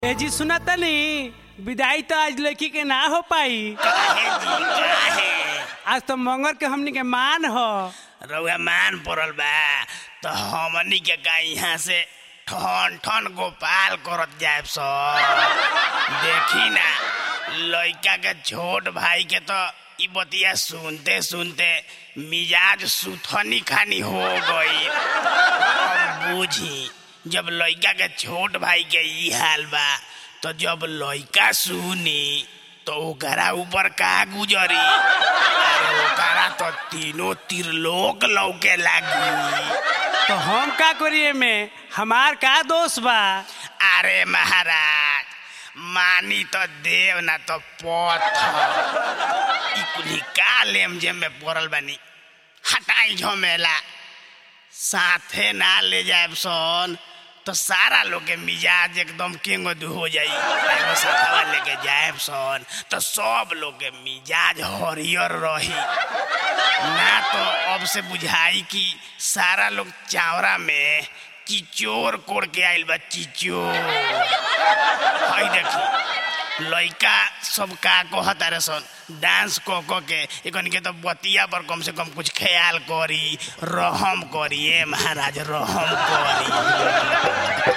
ए जी सुना तनी विदाई तो आज लड़की के ना हो पाई काहे जी काहे आज तो मंगर के हमनी के मान हो रउआ मान पड़ल बा तो हमनी के का यहाँ से ठन ठन गोपाल करत जाए सब देखी ना लड़का के छोट भाई के तो ई बतिया सुनते सुनते मिजाज सुथनी खानी हो गई अब बूझी जब लड़का के छोट भाई के ई हाल बा तो जब लड़का सुनी तो ओकरा ऊपर का गुजरी अरे ओकरा तो तीनों त्रिलोक लौके लागी तो हम का करिए में हमार का दोष बा अरे महाराज मानी तो देव ना तो पत्थर ई कुली का लेम जेम में पड़ल बानी हटाई झमेला साथे ना ले जाए सन तो सारा लोग के मिजाज एकदम किंग हो जाई एगो साथवा लेके जाए सन तो सब लोग के मिजाज हरियर रही ना तो अब से बुझाई कि सारा लोग चावरा में चिचोर कोड़ के आइल बा चिचोर हई देखी लइका सब का कहता रे सन डांस क क के एकन के तो बतिया पर कम से कम कुछ ख्याल करी रहम करी ए महाराज रहम करी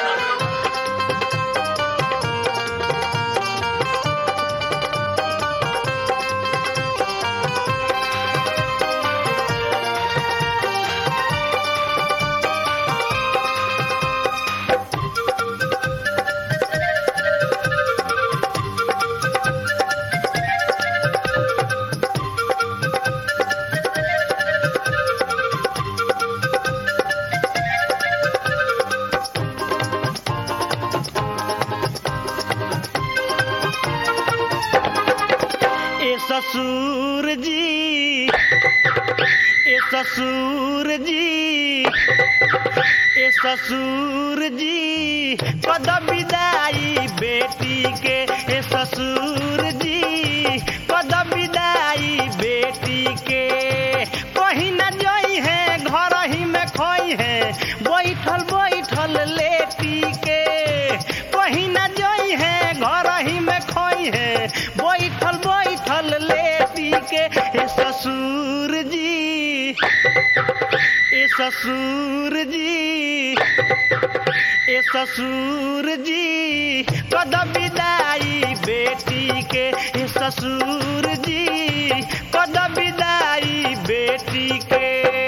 ए ससुर जी ए ससुर जी ए ससुर जी पद विदाई बेटी के ए ससुर जी पद विदाई बेटी के कहीं न जई है घर ही में खोई है बैठल बैठल लेटी के कहीं न जई है घर ही में खोई है बैठल बैठल लेटी के ए ससुर जी ए ससुर जी ए ससुर जी कद विदाई बेटी के ए ससुर जी कद विदाई बेटी के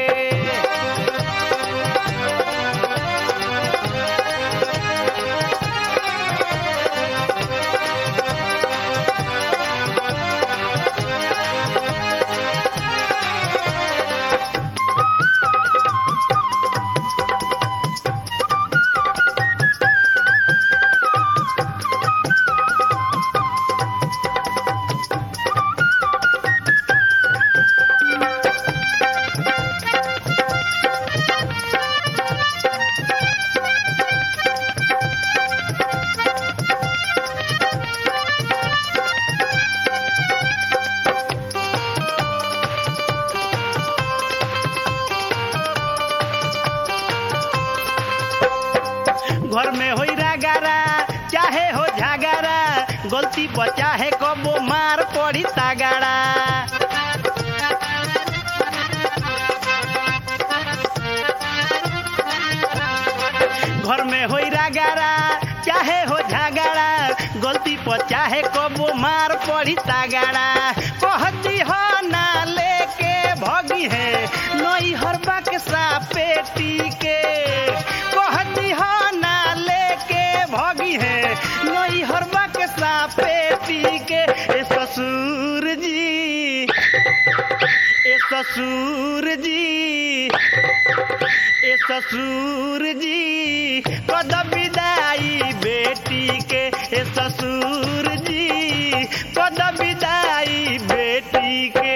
घर में हो गारा चाहे हो झगड़ा गलती बचा है कबो मार पड़ी तगड़ा घर में हो गारा चाहे हो झगड़ा गलती पर चाहे कबो मार पड़ी तगड़ा कहती हो ना लेके भगी है नई हर बक्सा पेटी के कहती हो ना लेके भगी है नई हर बक्सा पेटी के ए ससुर जी ए ससुर जी ए ससुर जी कद विदाई बेटी के ए ससुर जी कद विदाई बेटी के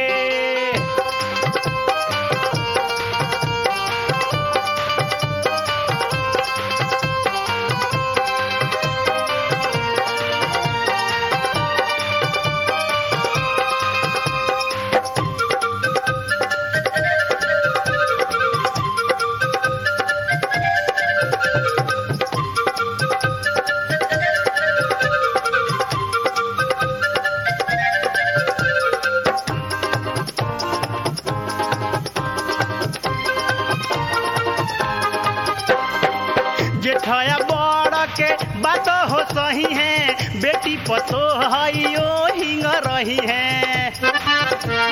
बात हो सही है बेटी पतो हई ओ हिंग रही है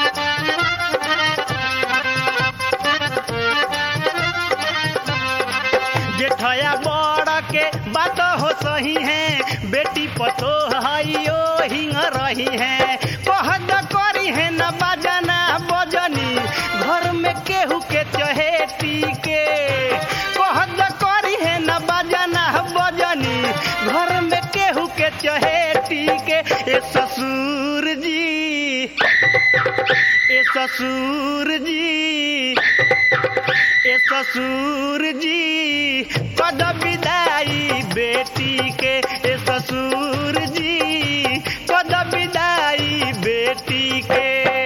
जेठया बड़ के बात हो सही है बेटी पतो हई ओ हिंग रही है कहद करी है न बजना बजनी घर में केहू के चहेती के कहद करी है न बजना बजनी घर में केहू के चहेती के ए ससुर जी ए ससुर जी ए ससुर जी पद विदाई बेटी के ए ससुर जी पद विदाई बेटी के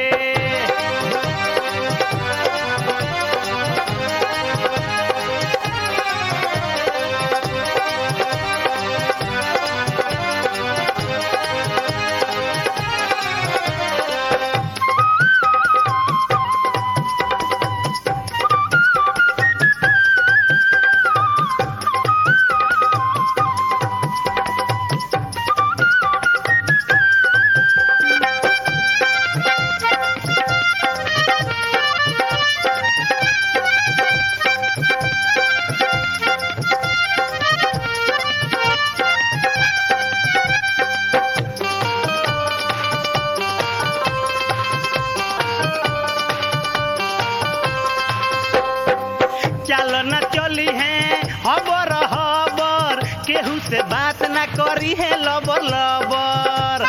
चल न चली है हबर हबर केहू से बात न करी है लबर लबर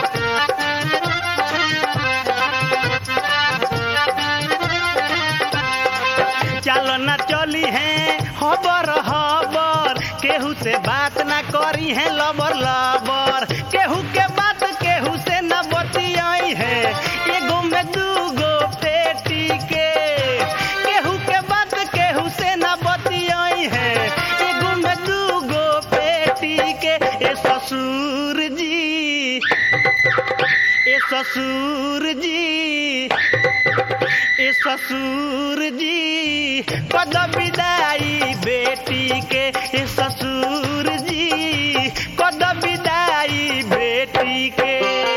चल न चली है हबर हबर केहू से बात न करी है लबर लबर केहू के बात केहू से न बतियाई है एगो में दूगो पेटी के केहू के बात केहू से न बतियाई है एगो में दूगो पेटी के ए ससुर जी ए ससुर जी ए ससुर जी पद विदाई बेटी के ए ससुर जी पद विदाई बेटी के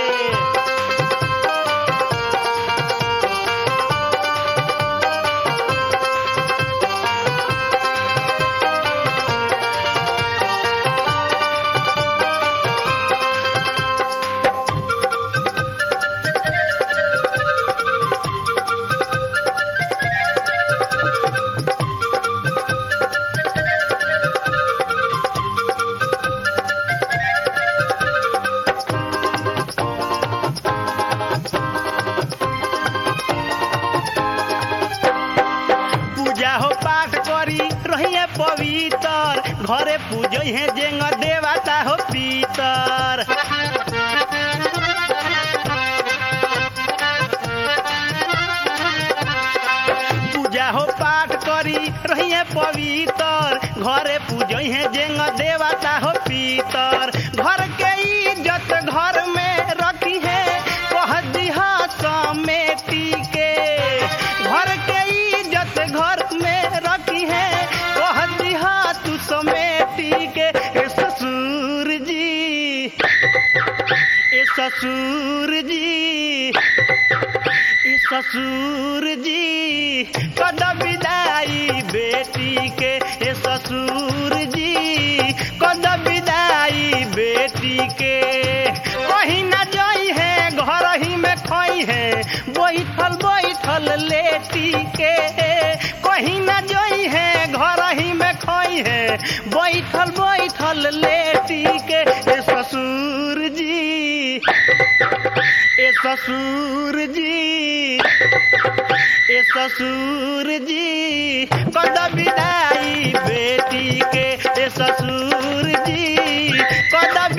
पूजा हो पाठ करी रहिए पवित्र घरे पूजो है जेंग देवता हो पीतर पूजा हो पाठ करी रहिए पवित्र घरे पूजो है जेंग देवता हो पीतर घर के इज्जत घर में रखी है कह दिहा समेटी के घर के इज्जत घर में रखी है कह दिहा तू समेटी के ए ससुर जी ए ससुर जी ए ससुर जी कद विदाई बेटी के ए ससुर जी कद विदाई बेटी के कहीं न जाई है घर ही में खोई है बैठल बैठल लेटी के कहीं न जाई है घर ही में खोई है बैठल बैठल लेटी के ए ससुर जी ए ससुर जी ए ससुर जी कद विदाई बेटी के ए ससुर जी कद